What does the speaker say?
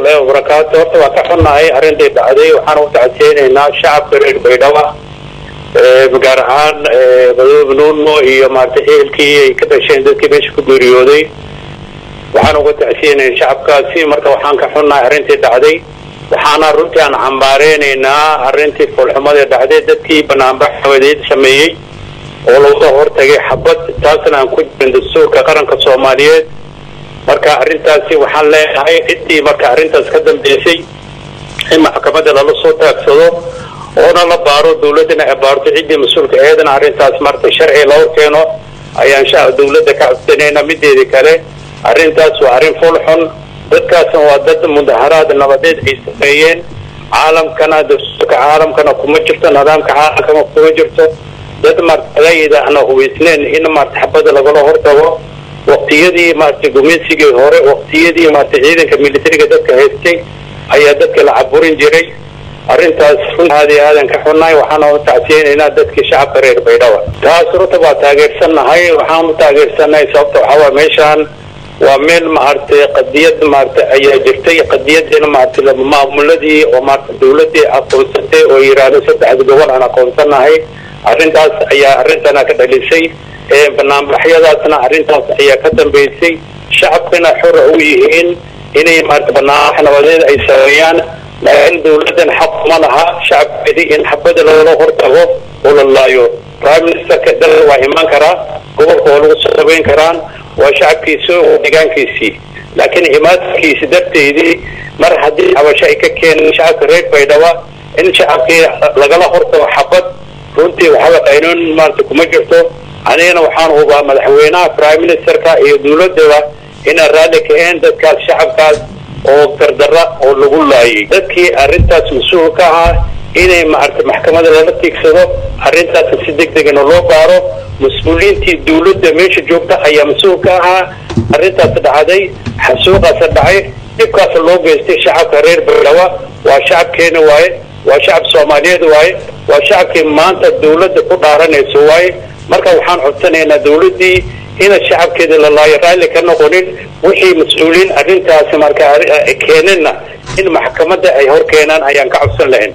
wabarakaatu horta waa ka xunnahay arrintai dhacday waxaan u tacseynaynaa shacabka reer baydhaba gaar ahaan madoobe nuuno iyo maarata ehelkii ay ka dhasheen dadkii meesha ku geeriyooday waxaan uga tacsiyeynaya shacabkaasi marka waxaan ka xunnahay arrintii dhacday waxaana runtii aan cambaareynayna arrintii foolxumadii dhacday dadkii banaanbax xabadeed sameeyey oo laga hortagay xabad taasna aan ku jirin dastuurka qaranka soomaaliyeed marka arrintaasi waxaan leenahay ciddii marka arrintaas ka dambeysay in maxkamadda lala soo taagsado oona la baaro dawladdana ay baarto ciddii mas-uulka eedana arrintaas marta sharci loo keeno ayaan sha dawladda ka codsanayna mideeda kale arrintaas waa arrin fool xun dadkaasna waa dad mudaharaad nabadeed ay sameeyeen caalamkana dastuurka caalamkana kuma jirto nidaamka caalamkana kuma jirto dad martayda ana hubaysneen in marta xabada lagala hortago waqtiyadii maarata gumaysigii hore waqtiyadii maarata ciidanka militariga dadka haystay ayaa dadka la caburin jiray arrintaas runtaadi aadan ka xunnahay waxaana u tacsiyeynaynaa dadkii shacabka reer baydhaba taas runta waa taageersannahay waxaan u taageersannahay sababta waxaa waa meeshaan waa meel maaragtay qadiyad maarata ayaa jirtay qadiyadina maarata maamuladii oo maarata dawladii aqoonsatay oo yidhaahdo saddexda gobol aan aqoonsanahay arrintaas ayaa arrintana ka dhalisay banaanbaxyadaasna arrintaas ayaa ka dambeysay shacabkana xora u yihiin inay maarata banaanbax nabadeed ay sameeyaan laakiin dawladdan xaq ma laha shacabkeedii in xabada lagala hortago oo la laayo prime ministerka dalka waa imaan karaa gobolka waa lagu soo habeyn karaan waa shacabkiisi oo deegaankiisii laakiin imaadkiisi darteedii mar haddii cabasho ay ka keeneen shacabka reer baydhaba in shacabkii lagala hortago xabad runtii waxaba qaynoon maarata kuma jirto anigana waxaan hubaa madaxweynaha prime ministerka iyo dawladaba inaan raalli kaheen dadkaas shacabkaas oo dardara oo lagu laayay dadkii arrintaas mas-uul ka ahaa inay maarata maxkamada lala tiigsado arrintaas si deg degana loo baaro mas-uuliyiintii dawladda meesha joogta ayaa mas-uul ka ahaa arrintaas dhacday xasuuqaas dhacay dhibkaas loo geystay shacabka reer baydhaba waa shacabkeena waaye waa shacab soomaaliyeed waaye waa shacabkii maanta dawladda ku dhaaranayso waaye marka waxaan codsanaynaa dawladdii ina shacabkeeda la laayo raalli ka noqonin wixii mas-uuliyiin arrintaasi marka keeneenna in maxkamadda ay hor keenaan ayaan ka codsan lahayn